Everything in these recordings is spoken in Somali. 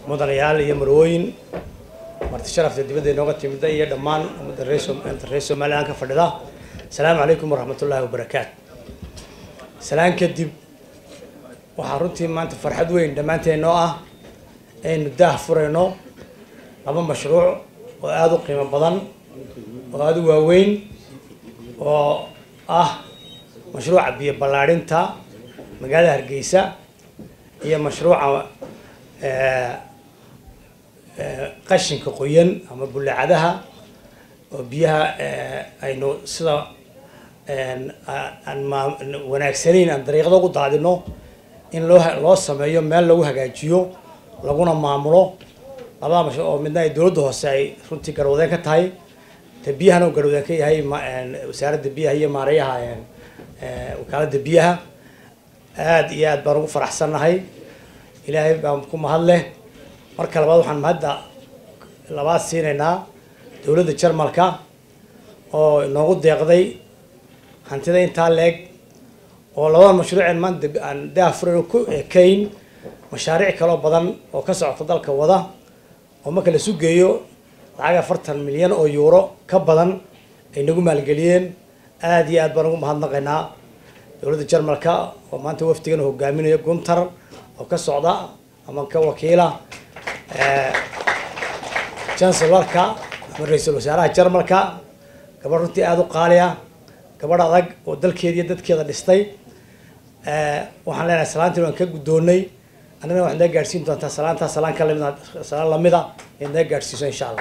mudanayaal iyo marwooyin marti sharafta dibadda inooga timida iyo dhammaan ummadda reer reer somalilan ka fadhida asalaamu calaykum waraxmatullaahi wabarakaatu salaan kadib waxaa runtii maanta farxad weyn dhammaanteenoo ah aynu daah furayno laba mashruuc oo aada u qiimo badan oo aada u waaweyn oo ah mashruuca biyo ballaadhinta magaalada hargeysa iyo mashruuca qashinka qoyan ama bullacadaha oo biyaha aynu sida aan ma wanaagsanayn aan dariiqada ugu daadino in loo loo sameeyo meel lagu hagaajiyo laguna maamulo labada mashruuc oo midna ay dowladda hoose ay runtii garwadeen ka tahay te biyahana uu garwadeen ka yahay wasaaradda biyaha iyo maareeyaha wakaaladda biyaha aada iyo aad baan ugu faraxsannahay ilaahay baan ku mahad leh marka labaad waxaan mahadda labaad siinaynaa dowladda jarmalka oo inoogu deeqday hantida intaa leeg oo labada mashruuceen maanta aan daafurayno ku ekayn mashaariic kaloo badan oo ka socota dalka wada oo marka la sugeeyo lacag afartan milyan oo yuuro ka badan ay nagu maalgeliyeen aada iyo aad baan ugu mahadnaqaynaa dowladda jarmalka oo maanta wafdigan hogaaminayo guntar oo ka socda ama ka wakiila chancelorka ama ra-iisul wasaaraha jarmalka gabadh runtii aada u qaali ah gabadh adag oo dalkeeda iyo dadkeeda dhistay waxaan leenahay salaantiin waan ka guddoonnay annagana waxaad naga gaadhsiin doontaa salaantaa salaan ka lamid salaan lamida inaad naga gaadhsiiso insha allah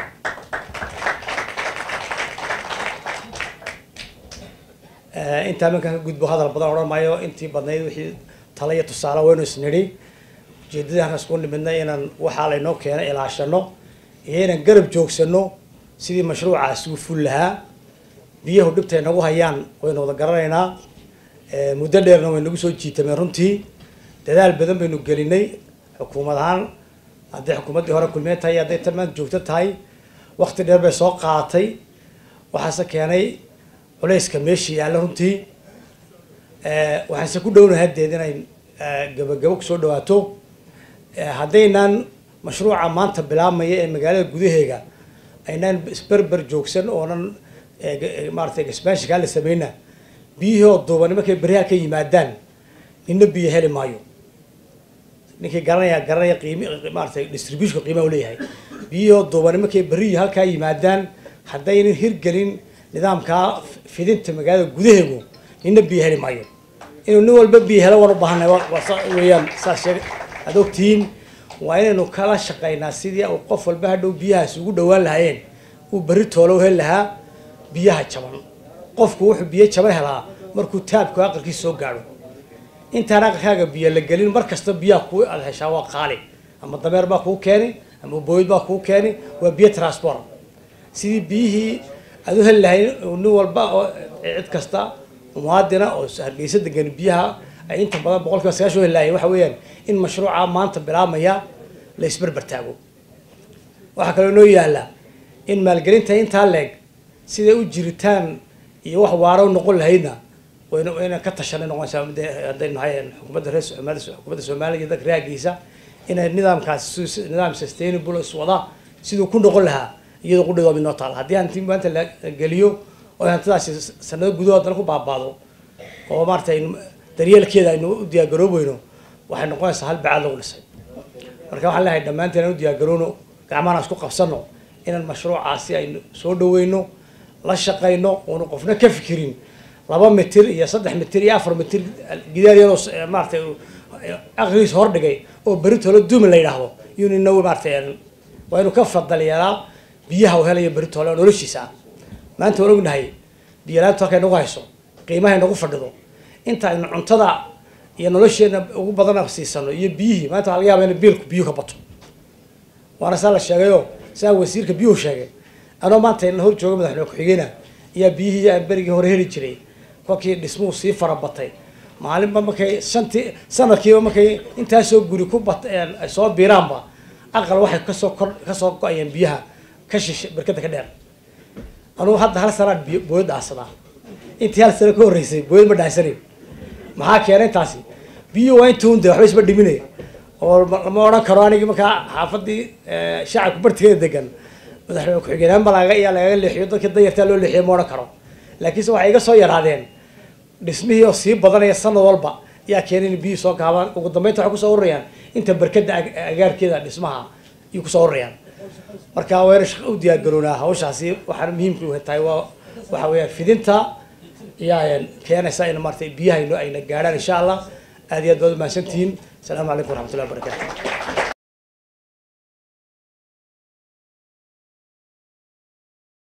intaa markaan ka gudbo hadal badan odhan maayo intii badnayd wixii tala iyo tusaale waynu isnidhi ujeedadii halkaas ku nimidnay inaan waxaa laynoo keenay ilaashano iyo inaan garab joogsano sidii mashruucaasi u ful lahaa biyahu dhibtay nagu hayaan waynu wada garanaynaa muddo dheerna way nagu soo jiitameen runtii dadaal badan baynu gelinay xukuumad ahaan hadday xukuumaddii hore kulmiye tahay hadday tan maanta joogto tahay wakti dheer bay soo qaadatay waxaase keenay culayska meesha yaalla runtii waxaanse ku dhownahay haddeed inay gabagabo kusoo dhawaato haddaynaan mashruuca maanta bilaabmaya ee magaalada gudaheega aynaan isberber joogsan oonan maaratay expansionkaa la sameyna biyihii oo duubani markay beryaha ka yimaadaan nina biyo heli maayo ninkii garanaya garanaya qiimi maaratay distributionka qiimaha u leeyahay biyihii oo duubani markay beriyi halkaa yimaadaan haddaynan hirgelin nidaamkaa fidinta magaalada gudaheegu nina biyo heli maayo inuu nin walba biyo helo waan u baahanay weeyaan saas sheeg aad ogtihiin waa inaynu kala shaqaynaa sidii uu qof walba hadhow biyahaasi ugu dhawaan lahaayeen uu berri toolo u heli lahaa biyaha jaban qofku wuxuu biyo jaban helaa markuu taabku aqalkiisa soo gaadho intaan aqalkaaga biyo la gelin mar kasta biyaha kuu aad heshaa waa qaali ama dameer baa kuu keeni ama booyd baa kuu keeni waa biyo transport sidii biyihii aad u heli lahayn nin walba oo cid kasta muwaadina oo hargeysa degan biyaha ay inta badan boqol kiiba sagaashan u heli lahayn waxa weeyaan in mashruuca maanta bilaabmaya la isberber taago waxaa kaloo noo yaala in maalgelinta intaa leeg siday u jiritaan iyo wax waaro noqon lahaydna wayna wayna ka tashanay noqonaysaa hadday nahay xukuumadda reer Soomaaliya xukuumadda Soomaaliya iyo dadka reerkiisa inay nidaamkaasi nidaam sustainable iswada siduu ku noqon lahaa iyadoo ku dhigoo midnoo taala haddii hanti maanta la geliyo oo hantidaasi sanado gudahood dana ku baabaado oo maaragtay daryeelkeeda aynu u diyaargaroobayno waxay noqonaysaa hal bacaad lagu dhisay marka waxaan leeyahay dhammaanteen aan u diyaargaroono gacmahan isku qabsano inaan mashruucaasi aynu soo dhaweyno la shaqayno oonu qofna ka fikirin laba mitir iyo saddex mitir iyo afar mitir gidaar yaroo maaratay aqrigiis hordhigay oo beritoola duumi la yidhaahdo yunina maaratay waa inuu ka fadaliyeelaa biyaha uu helayo beritoole oo noloshiisa ah maanta waan ognahay biyalaantu halkay nagu hayso qiimahay nagu fadhido inta aynu cuntada iyo nolosheena ugu badana siisano iyo biyihii maanta waxaa laga yaaba in biilku biyuhu ka bato waana saa la sheegayoo saa wasiirka biyuhu sheegay anoo maanta ina hor jooga madaxweyne ku-xigeenah ayaa biyihii aan berigii hore heli jiray kolkii dhismuhu sii farabatay maalinba markay shantii sanadkiiba markay intaasoo guri ku bat ay soo biiraanba aqal waxay kasoo kor kasoo go-ayeen biyaha ka shishe barkada ka dheer anugu hadda hal sanaan biyo booyad dhaansadaa intii hal sano ka horreysay booyad ma dhaansanin maxaa keenay intaasi biyuhu waa intuun de waxba isma dhiminaya oo oo ma- lama odhan karo anigii markaa xaafadii eh, shacabka bartigeeda degan madaxweyne ku-xigeenaan baa lagaga iyaa lagaga leexiyo dadkii danyartaa loo leexiyo ma odhan karo laakiinse waxay iga soo yaraadeen dhismihii oo sii badanaya sanad walba yaa keenay in biyuhu soo gaabaan ugu dambeynta waxay kusoo ururayaan inta barkada ag- agaarkeeda dhismaha ayuu kusoo ururayaan marka wayna shaqo u diyaar garoonaa hawshaasi waxaana muhiimka u tahay waa waxa weeyaan fidinta ayaa keenaysa in maaragtay biyaha ayna gaadhaan insha allah aad iyo aad baad u mahadsantihiin asalaamu calaykum waraxmatullahi wabarakatu